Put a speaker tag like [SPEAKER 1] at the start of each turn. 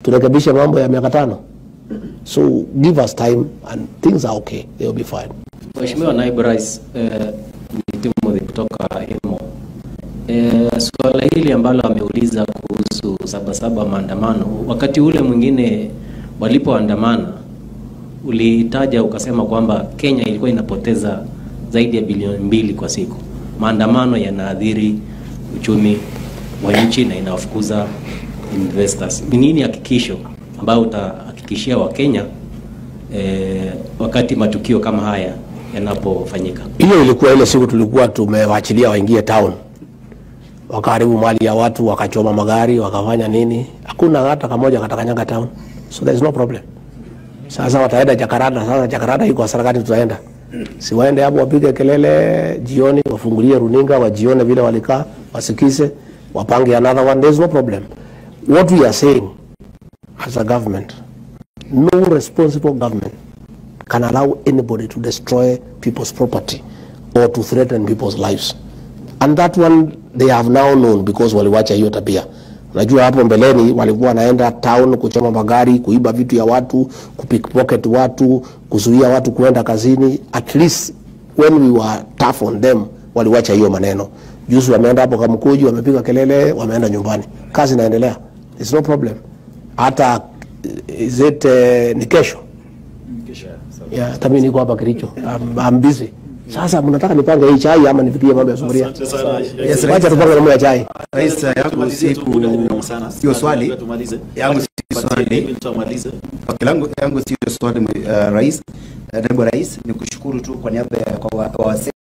[SPEAKER 1] turekebishe mambo ya miaka tano. So give us time and things are okay, they will be fine.
[SPEAKER 2] Mheshimiwa Naibu Rais, eh, ni Timothy kutoka Imo. Eh, suala hili ambalo ameuliza kuhusu sabasaba maandamano, wakati ule mwingine walipoandamana ulitaja ukasema kwamba Kenya ilikuwa inapoteza zaidi ya bilioni mbili kwa siku. Maandamano yanaathiri uchumi wa nchi na inawafukuza investors. Ni nini hakikisho ambayo utahakikishia Wakenya eh, wakati matukio kama haya yanapofanyika?
[SPEAKER 1] Hiyo ilikuwa ile siku tulikuwa tumewaachilia waingie town, wakaharibu mali ya watu, wakachoma magari, wakafanya nini. Hakuna hata kamoja katakanyaga town, so there is no problem. Sasa wataenda Jakaranda. Sasa Jakaranda iko hasara gani? Tutaenda si waende hapo wapige kelele jioni, wafungulie runinga, wajione vile walikaa, wasikize, wapange another one. There is no problem. What we are saying as a government, no responsible government can allow anybody to destroy people's property or to threaten people's lives. And that one they have now known because waliwacha hiyo tabia. Unajua hapo mbeleni walikuwa wanaenda town kuchoma magari, kuiba vitu ya watu, kupickpocket watu, kuzuia watu kuenda kazini. At least when we were tough on them, waliwacha hiyo maneno. Juzi wameenda hapo Kamkuji, wamepiga kelele, wameenda nyumbani. Kazi inaendelea. It's no problem. Hata is it uh, ni kesho Yeah, hata mimi niko hapa Kericho. I'm, I'm busy. Sasa mnataka nipange hii chai ama nifikie mambo ya sufuria?
[SPEAKER 3] Yes,
[SPEAKER 1] Wacha tupange mambo ya chai.
[SPEAKER 3] Rais, yangu si ku- sio swali yangu si swali Okay, langu yangu sio swali uh, rais uh, naibu rais ni kushukuru tu kwa niaba ya kwa wa- kwa wase